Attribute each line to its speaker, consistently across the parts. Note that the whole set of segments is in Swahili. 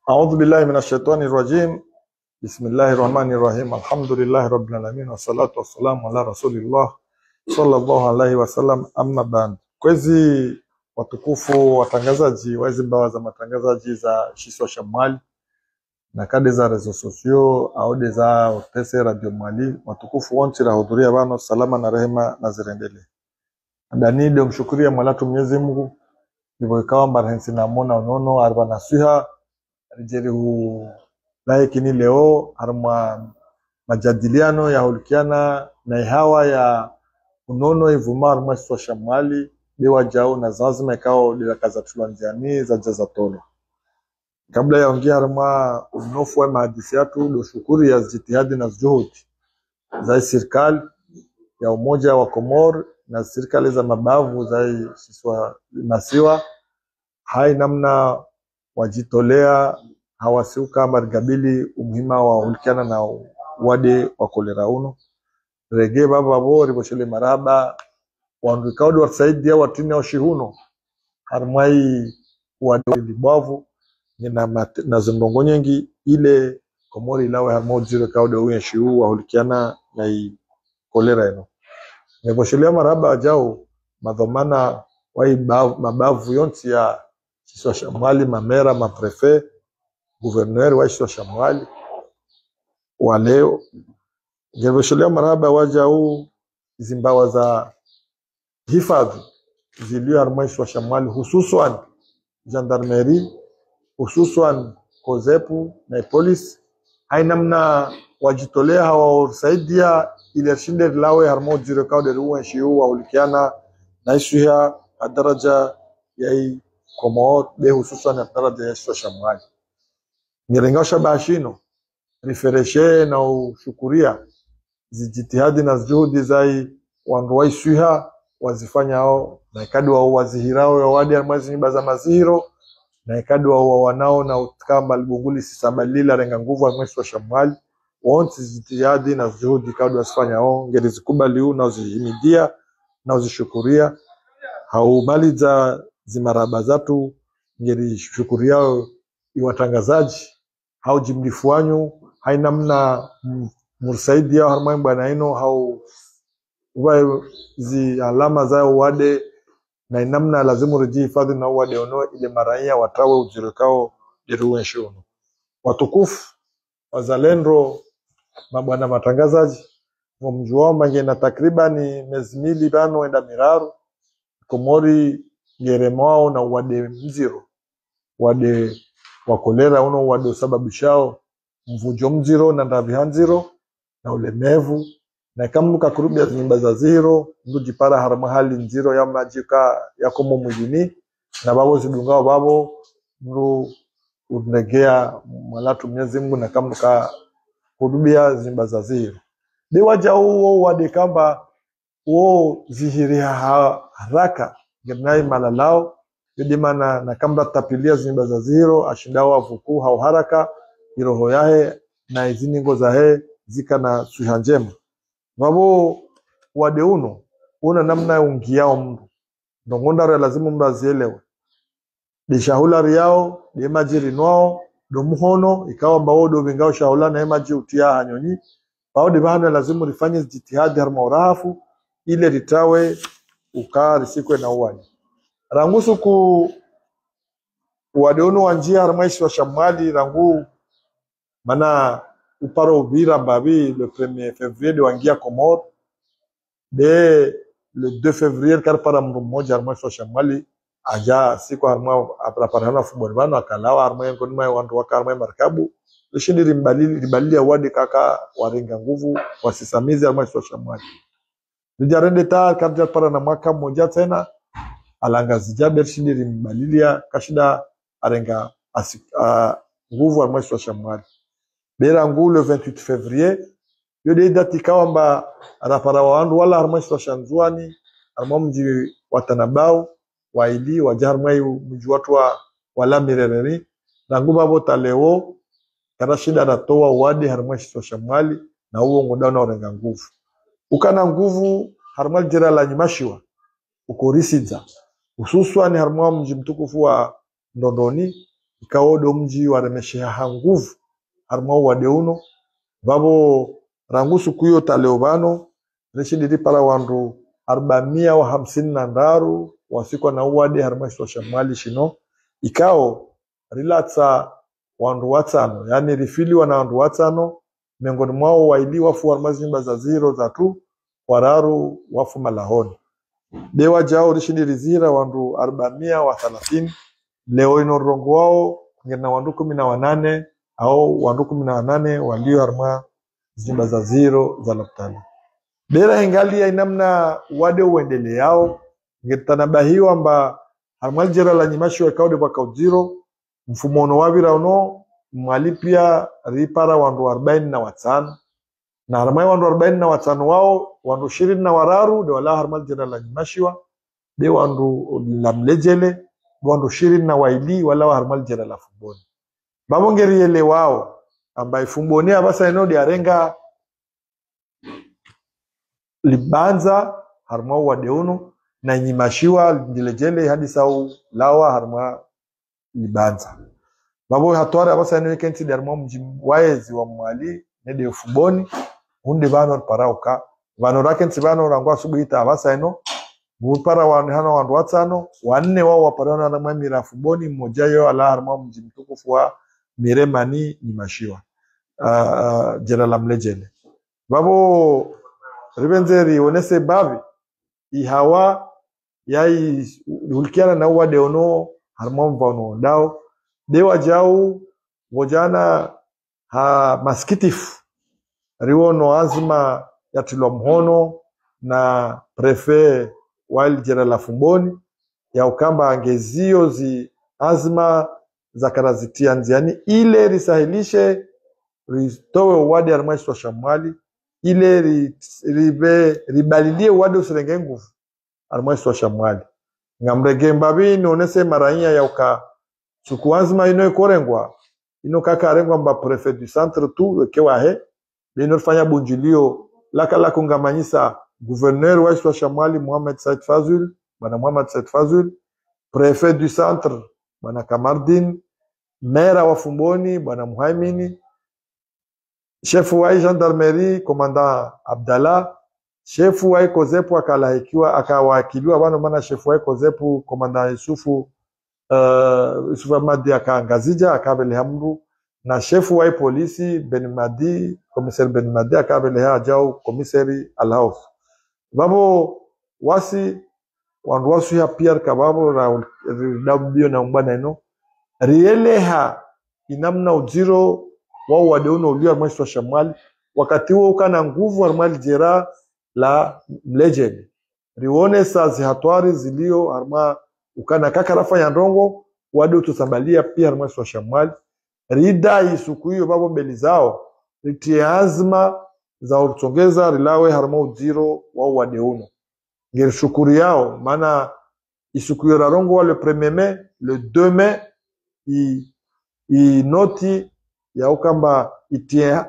Speaker 1: أعوذ بالله من الشيطان الرجيم بسم الله الرحمن الرحيم الحمد لله رب العالمين والصلاة والسلام على رسول الله صلى الله عليه wasallam amma ba'd. Kwezi watukufu watangazaji wa hizi mbawa za matangazaji za Shiswa Shamwali na kade za rezo sosio aude za otese radio mwali watukufu wonti rahudhuria bano salama na rehema na zirendele danide mshukuria mwalatu Mwenyezi Mungu ndivyo ikawa mbarhensi namona unono arba nasiha rijeri hu laikini leo harma majadiliano ya hulikiana na ihawa ya unono ivuma harma swa shamali dewa jao na zazima ikao dilakaza tulanziani za jaza tolo kabla ya ongea harma unofu wa mahadisi yatu do shukuri ya jitihadi na juhudi za serikali ya umoja wa Komor na serikali za mabavu za siswa masiwa hai namna wajitolea hawasiuka marigabili umuhima wa ulikiana na wade wa kolera uno rege baba bo riboshele maraba wandu kaudi wasaidia watini wa shihuno harmai wade libwavu na, mat- na zindongo nyengi ile komori ilawe harma ujire kaudi uye shihu wa ulikiana na i kolera ino neboshelea maraba ajao madhomana wai bav- mabavu yonti ya siswa shamwali mamera maprefe guverneur wa siswa shamwali wa leo neboshelea maraba waja huu hizi mbawa za hifadhi ziliyoharmaishwa shamwali hususan gendarmerie hususan kozepu na polisi hainamna wajitolea hawasaidia ile shinde lawe harmo jiro kaude ruwa shiu waulikiana na isuya daraja ya hii komor be hususan ya daraja ya swa shamwali nirengasha bashino rifereshe na ushukuria zijitihadi na juhudi zai wandu waisuha wazifanya hao na ikadi wa wazihirao ya wadi ya mwezi nyumba za mazihiro na ikadi wa wanao na utkamba libunguli sisabalila renga nguvu ya mwezi wa shamwali wonsi zijitihadi na juhudi kadi wasifanya hao ngeri zikubali huu na uzihimidia na uzishukuria haumali za zimaraba zatu ngeri shukuriao iwatangazaji hau jimlifu wanyu hainamna m- mursaidi yao harmai bwana ino hau uwae zi alama zao wade na inamna lazimu riji hifadhi na wade ono ile maraia watawe ujirikao deruwe shono watukufu wazalendo mabwana matangazaji mumjuao mangena takribani miezi mili bano enda miraru komori ngeremao na wade mziro wade wakolera uno wade usababishao mvujo mziro na ndavihanziro na ulemevu na kamnuka kurubia nyumba za ziro ndujipara harama hali nziro ya majika yakomo mwilini na babo zidungao babo mru unegea malatu Mwenyezi Mungu na kamnuka kurubia nyumba za ziro dewaja uwo wade kamba wo zihiria ha- haraka genai malalao yodimana na kamba tapilia zimba za ziro ashindao avuku hau haraka iroho yahe na iziningo zahe zika na suha njema vavo wade uno una namna ungiao mndu ndongondaro lazima mndu azielewe dishahulari yao demajiri nwao domuhono ikawa mbao dovingao shahula na emaji utia hanyonyi bao divano lazima rifanye jitihadi harma urahafu ile ritawe ukaa risikwe na uwani rangusu ku wadeunu wa njia harmaishi wa shamwali rangu mana uparo uvira babi le 1er février de wangia Comore de le 2 février kar para mru mmoja harmaishi wa shamwali aja siku harma apraparana fuboni bano akalawa harma ngoni mai wandu waka harma markabu lishindi rimbalili ribalili ya wadi kaka warenga nguvu wasisamizi harmaishi wa shamwali lijarende ta karja para na mwaka mmoja tena alangazija bershindi rimbalilia kashida arenga asi, uh, nguvu harmaishi wa shamwali bera ngu le 28 février yo de dati kawamba rapara wa wandu wala harmaishi wa shanzuani harma mji watanabau waili waja harmai mji watu wa wala mirereri rangu babo talewo kara shida natoa wadi harmaishi wa shamwali na uwo ngudana orenga nguvu ukana nguvu harmal jira la nyimashiwa uko Risiza hususan harmwa mji mtukufu wa Ndondoni ikawodo mji waremesheha nguvu harmau wade uno vavo rangu siku hiyo taleo vano rishidiri para wandu arbamia wa hamsini na ndaru wasikwa na uwade harmaiswa shamali shino ikao rilatsa wandu watano yani rifiliwa na wandu watano miongoni mwao waili wafu warmazi nyumba za ziro za tu wararu wafu malahoni dewa jao rishindirizira wandu arbamia wa thalathini leo ino rongo wao ngena wandu kumi na wanane au wandu kumi na wanane walio harma nyumba za ziro za laptali bera ingali ya inamna wade uendele yao ngetanabahiwa mba harmal jera la nyimashi wa kaude baka ujiro mfumo ono wavira uno mwali pia ripara wandu arobaini na watano na harmai wandu arobaini na watano wao wandu ishirini na wararu de wala harmal jera la nyimashiwa de wandu la mlejele wandu ishirini na waili wala wa harmal jera la fumboni babongeriele wao ambaye fumboni abasa eno de arenga libanza harma wadeuno na nyimashiwa ndilejele hadi sau lawa harma libanza babo hatwara abasa eno kenti de harma mji waezi wa mwali nede fumboni hunde bano parauka bano rakenti bano rangwa subuhi ta abasa eno bupara wa hana wandu watano wanne wao waparana na harma mira fumboni mmoja yo ala harma mji mtukufu wa miremani nyimashiwa uh, jela la mlejele babo ribenzeri onese bavi ihawa yai ulkiana na uwa deono harmon vano dao dewa jau vojana ha maskitif riwono azma ya tilwa mhono na prefe wail jera la fumboni ya ukamba angezio zi azma za karazitia nziani ile risahilishe ritowe uwadi harmaiswa shamwali ile ri- ribe ribalilie uwadi usirenge nguvu harmaiswa shamwali ngamrege mbabi nionese marainya ya uka sukuanzima ino ikorengwa ino kaka arengwa mba prefet du centre tu kewahe linorifanya bunjilio laka la kungamanyisa gouverneur waiswa shamwali Mohamed Said Fazul bwana Mohamed Said Fazul prefet du centre bwana Kamardin mera wa Fumboni bwana Muhaimini shefu wa gendarmerie commandant Abdallah shefu wa Kozepu akalahikiwa akawakiliwa bano maana shefu wa Kozepu commandant Yusufu uh, Yusufu Ahmadi akaangazija akabele hamru na shefu wa polisi Ben Madi commissaire Ben Madi akabele ha jao commissary Alhaus babo wasi wandu wasu ya Pierre kababo na dabio na mbana ino rieleha inamna ujiro wao wadeuno ulio armasi wa shamwali wakati huo ukana nguvu armali jera la mlejeni rione saa zihatwari zilio arma ukana kakarafa ya ndongo wade utusambalia pia armasi wa shamwali ridai suku hiyo babo mbeli zao ritie azma za urutsongeza rilawe harma ujiro wao wadeuno ngeri shukuri yao maana isuku hiyo rarongo wa le premier mai le 2 mai i, i noti ya ukamba itie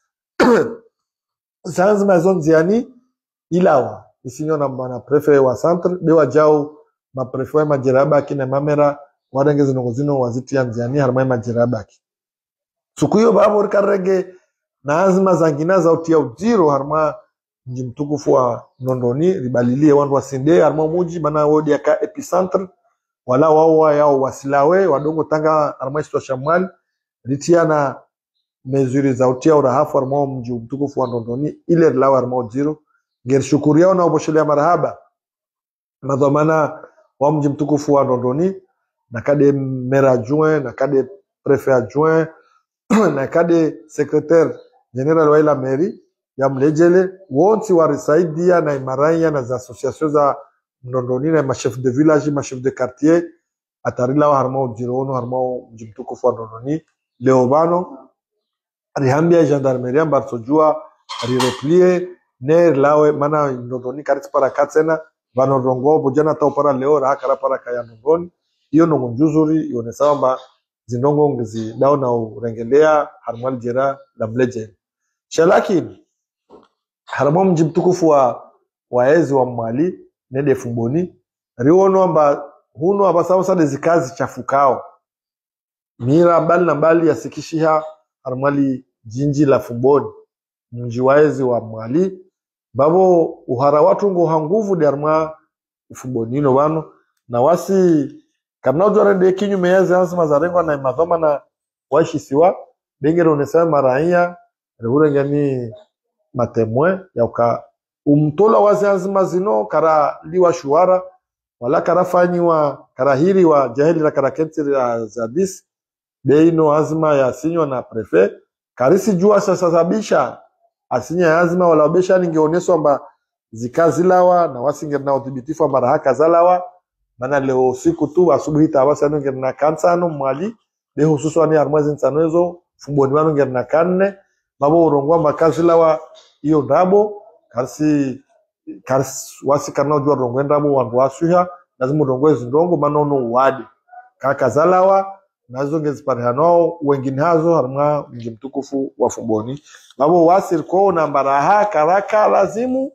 Speaker 1: zanzima zo nziani ilawa isinyo na bana prefe wa centre be wajao maprefe wa majirabaki na mamera warenge zinongo zino wazitia nziani harmai majirabaki siku hiyo babo rikarege na azima zangina za utia ujiro harma mji mtukufu wa nondoni ribalilie wandu wasinde harma muji mana wodi aka epicentre wala wao yao wasilawe wadongo tanga harma iswa shamwali ritia na mezuri za utia urahafu harma mji mtukufu wa nondoni ile rilawe harma ujiro ngeri shukuri yao na uboshelea marahaba madhamana wa mji mtukufu wa nondoni na kade mera adjoint na kade prefet adjoint na kade secretaire general wa ila meri ya mlejele wonsi warisaidia na imaraiya na za association za mndondoni na machef de village machef de quartier atarilawa harmao jirono harmao mji mtukufu wa ndondoni leo bano rihambia gendarmerie ambarsojua rireplie ne lawe mana ndondoni kariti para katsena vanorongo bojana tao para leo rahakara para kaya ndondoni iyo nongo njuzuri ione samba zindongo ngezi dao na urengelea harmwal jera la mleje shalakini haramo mji mtukufu wa waezi wa mwali nede fumboni riono amba huno abasamusade zikazi chafukao mira mbali na mbali yasikishiha harmali jinji la fumboni mji waezi wa mwali babo uhara watu ngo hanguvu de harma ufumbonino wano na wasi karnaujwarende kinyume yeze azima zarengwa na madhoma na waishisiwa bengere unesema maraia rehurengani matemwe yauka umtola wazi azima zino kara liwa shuara wala kara fanyiwa kara hiri wa jahili la kara kentiri ya zadis beino azima ya sinywa na prefe karisi jua sasabisha asinya ya azima wala obesha ningeoneswa mba zikazilawa na wasingeri na udhibitifu mara haka zalawa mana leo usiku tu asubuhi tabasi anu ngeri na kansano mwali be hususan ya armwazi nsano ezo fumboni wanu ngeri na kanne mabo urongwa makazilawa iyo ndabo karisi karisi wasi karna ujua rongwe ndabo wandu wasuha lazima urongwe zindongo manono uwadi kakazalawa nazo ngeziparihanao wengine hazo harumwa mji mtukufu wa fumboni mabo wasi ko na mbaraha karaka lazimu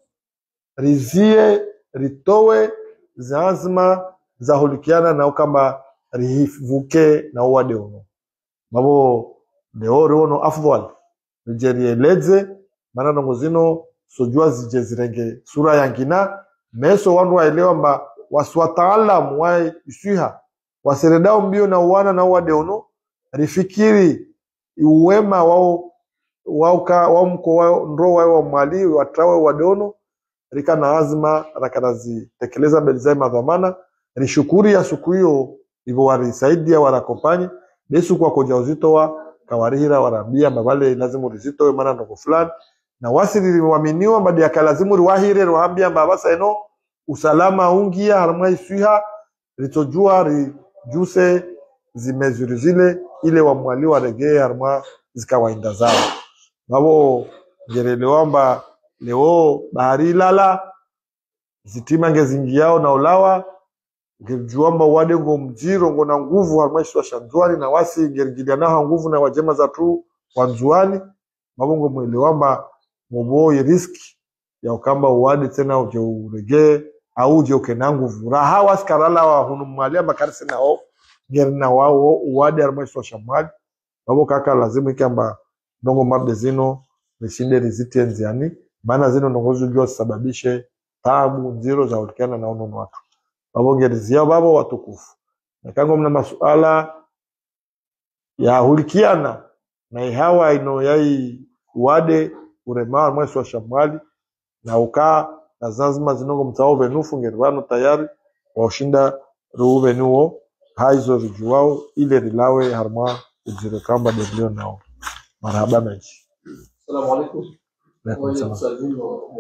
Speaker 1: rizie ritowe zazima zahulikiana nao kamba rihivuke na uwade uno mabo leo riono afdhal rijerieleze maana nongo zino sojua zije zirenge sura yangina meso wandu waelewa mba wasiwataalamu wa iswiha wasiredao mbio na uwana na uwade uno rifikiri uwema wao wauka wamko wao ndro wao wa mwali watrawe wadono rika na azma rakarazi mbele madhamana rishukuri ya siku hiyo hivyo warisaidia warakompanyi besu kwa koja uzito wa kawarihira warambia mabale lazimu rizito maana ndoko fulani na wasiri waminiwa mbadi yakalazimu riwahire riwahambia mbabasa eno usalama ungia haramwa iswiha ritojua rijuse zimezuri zile ile wamwali waregee haramwa zikawainda zao nabo ngerelewamba leo bahari ilala zitima ngezingiao na ulawa ngejuamba wade ngo mjiro ngo na nguvu harmaishwa shanzwani na wasi ngeringiliana naha nguvu na wajema za tu wanzuani mabongo mwelewamba muboi riski ya ukamba uwade tena uje uregee au uje ukena nguvu raha waskarala wa hunu mwalia makarisi na o ngerina wao uwade harmaishwa shamwali babo kaka lazima ikamba ndongo mabde zino rishinde riziti enziani maana zino ndongozi jua zisababishe tabu nziro za ulikiana na unono watu babongereziao babo watukufu nakango mna masuala ya hulikiana na ihawa ino yai wade uremaa mwesi wa shamwali na ukaa na zazima zinongo mtao venufu ngerivano tayari waushinda ruuve nuo haizo rijuwao ile rilawe harma ujire kamba delio nao marhaba mechi
Speaker 2: السلام عليكم
Speaker 1: Alaikum
Speaker 2: وين
Speaker 1: salam.
Speaker 2: تسالين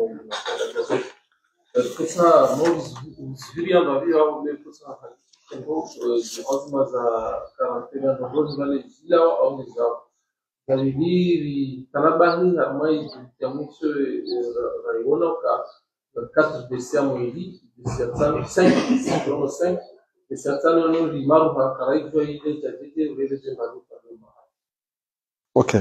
Speaker 2: Kusa Siria Maria wale kusa tengo azma za karantena ndogo zile zila au ni zao Galiliri Kanabahi harmai ya mwisho raiona ka 4 desia mwili desia tano 5 kama 5 desia tano no limaru ha karaijo ile jadide vile je marufa
Speaker 1: Okay.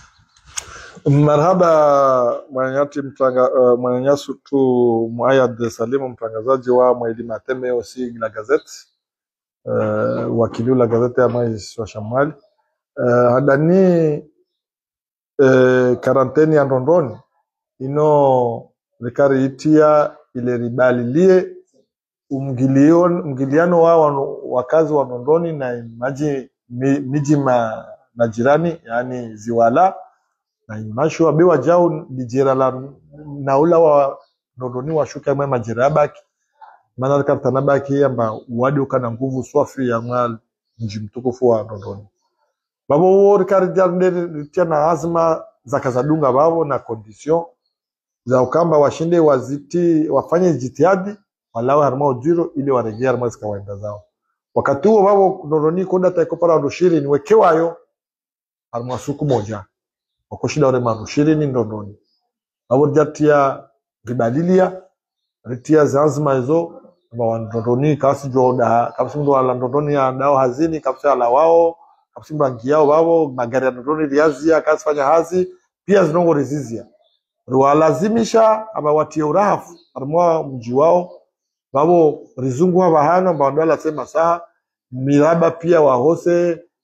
Speaker 1: Marhaba mwananyati mtanga, uh, mwananyasu tu Muayad Salimu mtangazaji wa Mwaili Mateme osi la gazeti uh, wakili la gazeti ya Mais wa Shamwali uh, hadani uh, karanteni ya Ndondoni ino likariitia ile ribalilie umgilio mgiliano wa wanu- wakazi wa Ndondoni na maji mi, miji ma, na jirani yaani Ziwala na imashwa bewa jao dijera la naula wa Ndondoni washuka mwe majira yabaki maana kartana baki yamba wadi ukana nguvu swafi ya mwa mji mtukufu wa Ndondoni babo wori karijarde tena azma za kazadunga babo na condition za ukamba washinde waziti wafanye jitihadi walawe harma ujiro ili waregee harma zikawaenda zao wakati huo babo Ndondoni koda taikopara ndoshiri niwekewayo harma suku moja wakoshida ore maru shirini Ndondoni babo jatia ribadilia ritia zanzima hizo ba wandondoni kasi joda kapsi ndo ala ndondoni ya dao hazini kapsi ala wao kapsi bangi yao babo magari ya ndondoni riazia kasi fanya hazi pia zinongo rizizia ruwalazimisha aba watie urahafu armwa mji wao babo rizungu haba hano ba ndo ala sema saa miraba pia wahose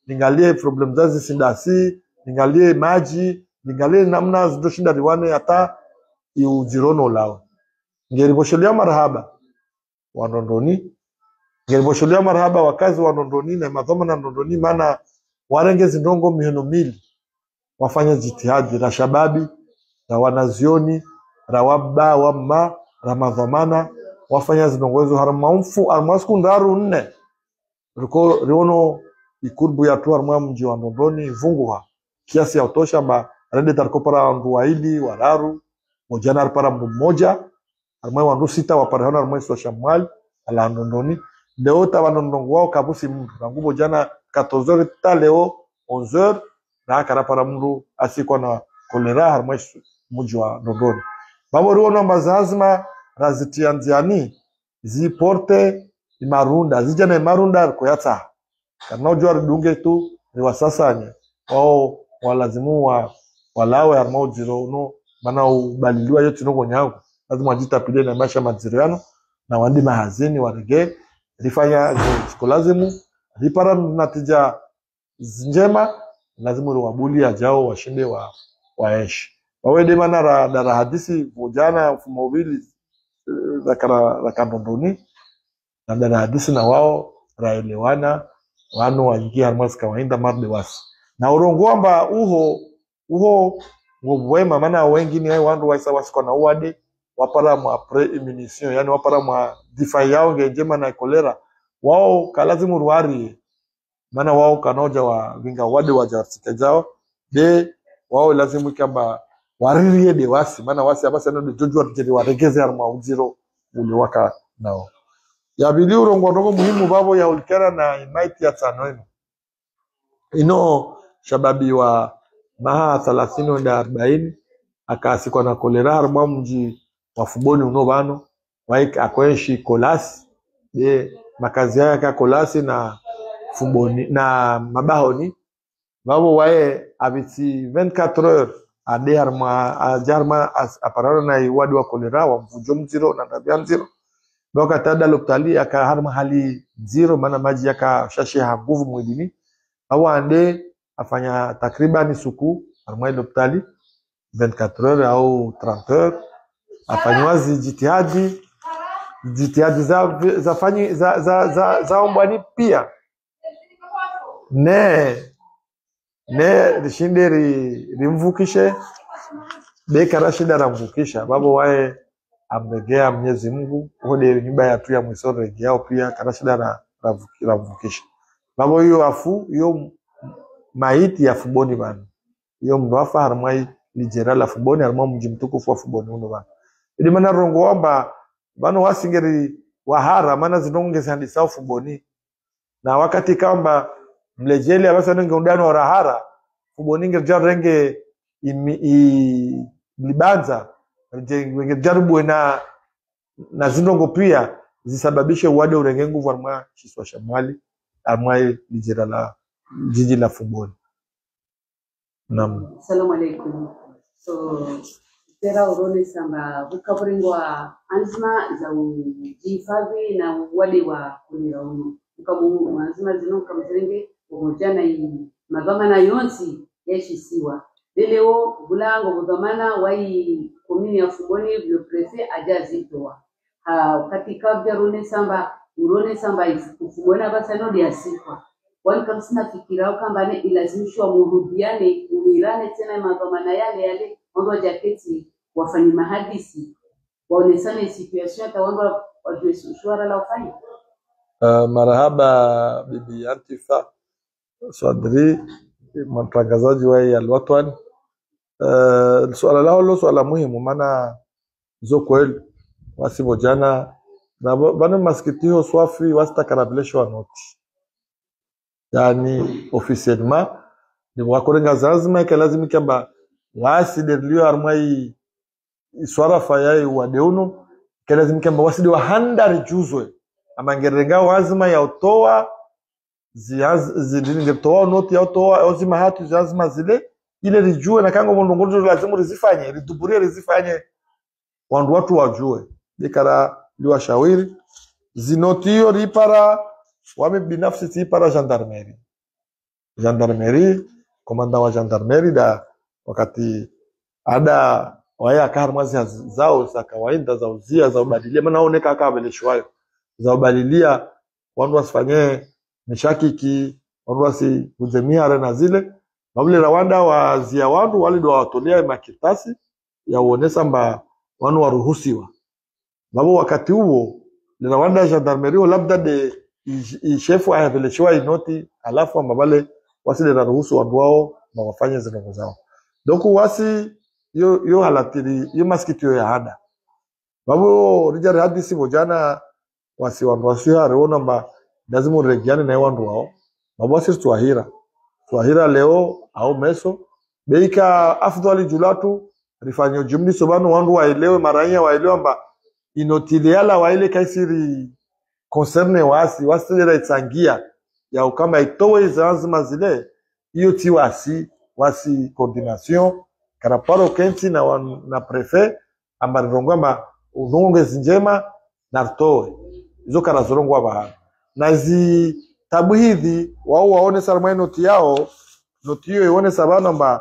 Speaker 1: ningalie problem zao zisindasi ningalie maji ningalie namna zindoshinda riwane hata iujirono lao ngeriboshelea marhaba wanondoni ngeriboshelea marhaba wakazi wa Nondoni na madhoma na Nondoni maana warenge zindongo miono mili wafanya jitihadi ra shababi ra wanazioni ra wabba wamma ra madhamana wafanya zindongozo harmaumfu harmasku ndaru nne riko riono ikurbu ya tu harma mji wa Nondoni vunguha kiasi ya utosha ba rende tariko para ndu waili wararu mojana para mdu mmoja harma wandu sita waparehona harma iswa shamwali ala Nondoni leo tabanondongo wao kabusi mndu nangubo jana 14h ta leo 11h na kara para mndu asikwa na kolera harma isu- mji wa Nondoni babo riona mazazima razitianziani ziporte imarunda zija na imarunda koyatsa kana ujua ridunge tu riwasasanye wao walazimu wa walawe harma ujiro uno mana ubaliliwa yote noko nyangu lazima wajitapile na maisha maziro yano na wandi mahazini warege rifanya zikolazimu ripara natija njema lazima riwabuli ajao washinde wa waeshi wawede mana ra, dara hadisi vujana mfumo ubili rakandondoni na dara hadisi na wao raelewana wano waingia harmasi kawaida marde wasi na urongwamba uho uho ngobwema mana wengine ai wandu waisa wasikwa na uwade wapara mwa pre-immunition yani wapara mwa difa yao ngejema na kolera wao kalazimu ruari maana wao kanoja wa vinga wade wajarsika jao de wao lazimu kamba waririe de wasi maana wasi abasa no de jojo arjeri waregeze arma ujiro ule waka nao yabili urongondongo muhimu babo ya ulkera na imaiti ya tanoino ino shababi wa maha thalathini wenda arobaini akaasikwa na kolera harumwa mji wa fuboni uno bano waik akoenshi kolasi de makazi yake ka kolasi na fuboni na mabahoni babo waye abiti 24 heures ade harma ajarma as- aparano na iwadi wa kolera wa mvujo mziro na tabia mziro doka tada loptali aka harma hali zero maana maji yaka shashe ha nguvu mwilini au ande afanya takriban suku harma loptali 24 heures au 30 heures afanywa jitihadi jitihadi za za fanyi za za za, za ombwani pia ne ne rishinde ri, rimvukishe bekara shida ramvukisha babo wae amregea Mwenyezi Mungu hode nyumba ya tu ya mwiso regeao pia kana shida na ravuki- ramvukisha babo hiyo afu hiyo maiti ya fuboni bana hiyo mndo afa harmai lijera la fuboni harmai mji mtukufu wa fuboni uno bana ili mana rongo wamba bano wasingeri wahara mana zinongeza handisa fuboni na wakati kamba mlejeli abasa nenge undano rahara fuboninge jarenge imi- i- libanza je- wenge jaribwe na na zindongo pia zisababishe uwade urenge nguvu armwa chiswa shamwali armwa lijira la jiji la fuboni nam
Speaker 3: Assalamu alaikum. So, tera urone samba vukavuringwa anzima za ujihifadhi na uwade wa kunira uno ukamu anzima zino kamzirenge umojana i madhamana yonsi yashisiwa leleo bulango budhamana wai komini ya fuboni le prefet ajazitoa ha katika vyarone samba urone samba ufubona basano liasikwa wani kabisa fikira kwamba ne ilazimishwa murudiane umirane tena madhamana yale yale wando wa jaketi wafanye mahadisi waonesane situation hata wando wajue suara la ufanye
Speaker 1: uh, marahaba bibi antifa swadri mtangazaji wa hii alwatwan uh, swala lao lo swala muhimu maana zo kweli wasibo jana na ba- bana masikitio swafi wasitakarabuleshwa noti yani officiellement ni wakorenga lazima ke lazima kamba wasiderlio armai iswara fayai wadeuno ke lazima kamba wasidi wa handar juzwe amangerenga wazima ya utoa zilingetoa noti ya utoa ozima hatu lazima zile ile rijue na kango mondongozo lazima rizifanye riduburie rizifanye wandu watu wajue bikara liwashawiri zinoti hiyo ripara wame binafsi tiipara gendarmerie gendarmerie komanda wa gendarmerie da wakati ada waya kar mwazi zao za kawaida za uzia za ubadilia maana oneka akaveleshwayo za ubadilia wandu wasifanye mishakiki wandu wasikuzemiare na zile babule rawanda wazia wandu walido wawatolea makitasi ya uonesa mba wanu waruhusiwa babo wakati huo lirawanda ya gendarmerie labda de i- ishefu ayaveleshiwa inoti alafu amba bale wasile naruhusu wandu wao na wafanye zinongo zao doku wasi yo yo halatiri yo maskitio ya hada babo rijari hadisi bojana wasi wandu wasio areona mba lazima uregiane na wandu wao babo wasi twahira twahira leo au meso beika afdhali julatu rifanyo jumliso bano wandu waelewe maraia waelewe mba inotiliala waile kaisiri concerne wasi wasira itsangia ya ukama itowe zanzima zile hiyo ti wasi wasi coordination karaparo kenti na, wan- na prefet amba rirongwamba unongezi njema na rtowe izo karazorongwa bahari na zi tabu hivi wao waone sarmai noti yao noti hiyo ione sabana mba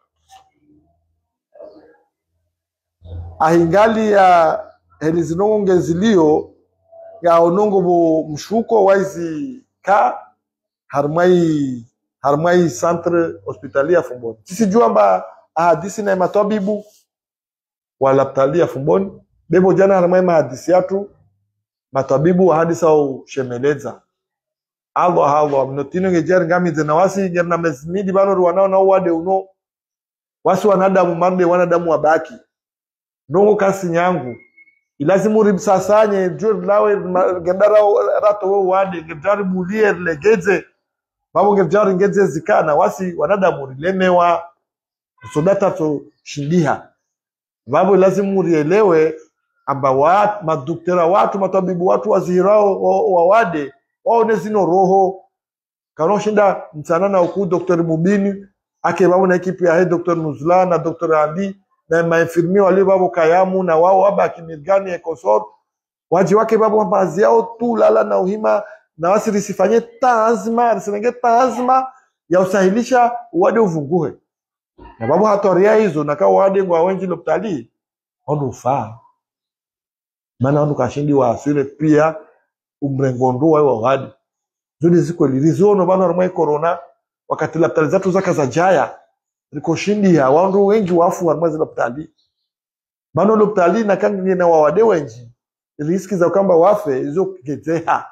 Speaker 1: ahingali ya helizinongo ngenzilio ya onongo bo mshuko waizi ka harmai harmai centre hospitalier fumboni tisijua mba ahadisi na matabibu walaptalia fumboni bebo jana harmai mahadisi yatu matabibu ahadisa au shemeleza Allah Allah mnotino ngejer ngamize na wasi gerna mesmidi bano wanao na wade uno wasi wanadamu mande wanadamu wabaki nongo kasi nyangu ilazimu ribsasanye jur lawe ma- gendara rato wo wade ngejari bulie legeze babo ngejari ngeze zikana wasi wanadamu rilemewa sodata to shindiha babo lazimu rielewe amba wa maduktera watu matabibu watu wazihirao wa- wawade waone zino roho kanoshinda msanana uku dr mubini ake babo na ekipi yahe dr nuzla na dr ali na mainfirmi walio babo kayamu na wao waba akimirgani ekosor waji wake babo baadhi yao tu lala na uhima na wasi risifanye taazma risinenge taazma ya usahilisha uwade uvunguhe na babo hatoria hizo naka wade ngwa wenji loptali ondu ufaa maana ondu kashindi wa asile pia umrengo ndua wa wadi zuri ziko lilizono bana rumwe corona wakati laptali zatu zaka za jaya rikoshindi ya wandu wengi wafu warumwe ziloptali bano loptali na kangi na wawade wengi riski za kwamba wafe izo kugezeha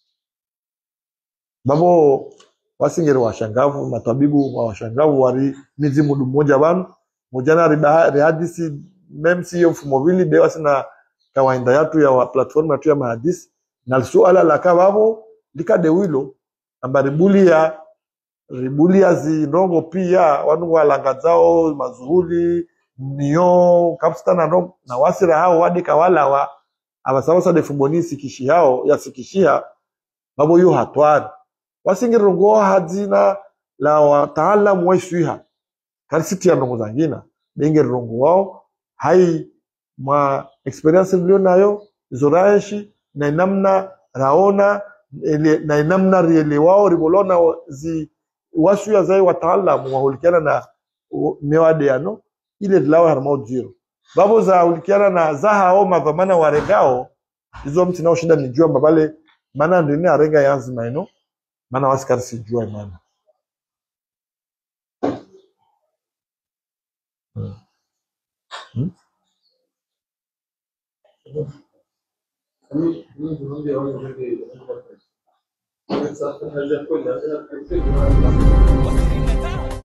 Speaker 1: babo wasingeri washangavu matabibu wa washangavu wari mizi mudu mmoja banu mujana riba- rihadisi mem siyo mfumo vili be wasina kawaida yatu ya wa platform yatu ya mahadisi na suala la kababo likadewilo amba ribulia ribulia zinongo pia wanu walanga zao mazuhuli nio kapsta na ndongo na wasira hao wadi kawala wa abasabasa defumboni sikishi hao ya sikishia babo yo hatwari wasingirongo hadzina la wataalamu waiswiha karisiti ya ndongo zangina bengerongo wao hai mwa experience mlio nayo zoraeshi na inamna raona ele- na inamna riele wao ribolona zi washuya zai wataalamu wahulikiana na u- mewade yano ile lawe harmau zero babo za hulikiana na zaha au madhamana waregao izo mti nao shinda nijua mbabale mana ndini arenga yanzima ino mana wasikari sijua mana hmm. Hmm?
Speaker 2: Mimi mimi ndio wangu ndio. Sasa tunaweza kwenda.